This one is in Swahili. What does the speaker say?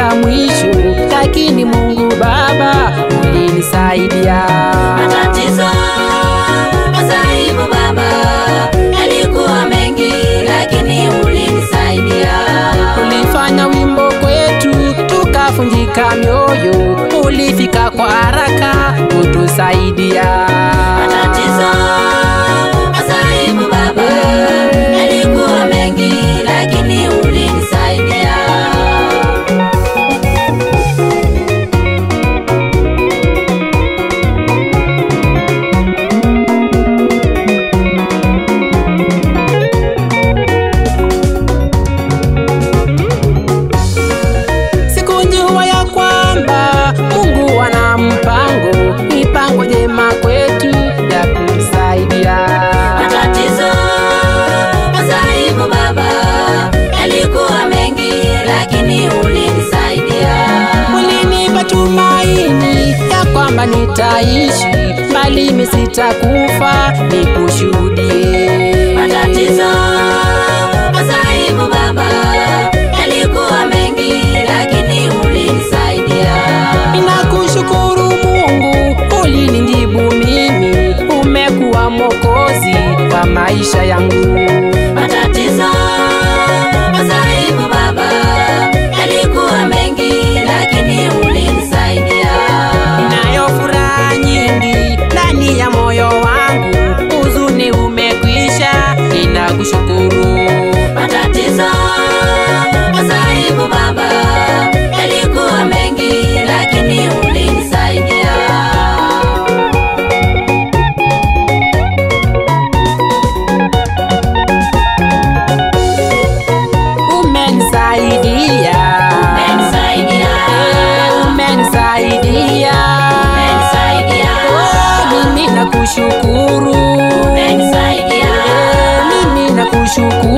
kufika mwisho, lakini Mungu Baba ulinisaidia. Matatizo, masaibu Baba yalikuwa mengi, lakini ulinisaidia. Ulifanya wimbo kwetu tukafunjika mioyo, ulifika kwa haraka kutusaidia. Matatizo, masaibu Baba yalikuwa mengi, lakini ulinisaidia. Sikujua ya kwamba Mungu ana mpango, mipango jema kwetu ya kutusaidia. Matatizo, masaibu Baba yalikuwa mengi, lakini ulinisaidia. Ulinipa tumaini ya kwamba nitaishi, bali mimi sitakufa, nikushuhudie. Matatizo, masaibu Baba yalikuwa mengi, lakini ulinisaidia. Ninakushukuru Mungu, ulinijibu mimi, umekuwa Mwokozi wa maisha yangu. Matatizo, masaibu Baba yalikuwa mengi, lakini ulinisaidia. Ninayo furaha nyingi ndani ya moyo wangu, huzuni umekwisha, ninakushukuru. Matatizo, masaibu Baba yalikuwa mengi, lakini ulinisaidia. Umenisaidia, Umenisaidia. Eh, umenisaidia, Umenisaidia. Oh, mimi nakushukuru, Umenisaidia. Eh, mimi nakushukuru.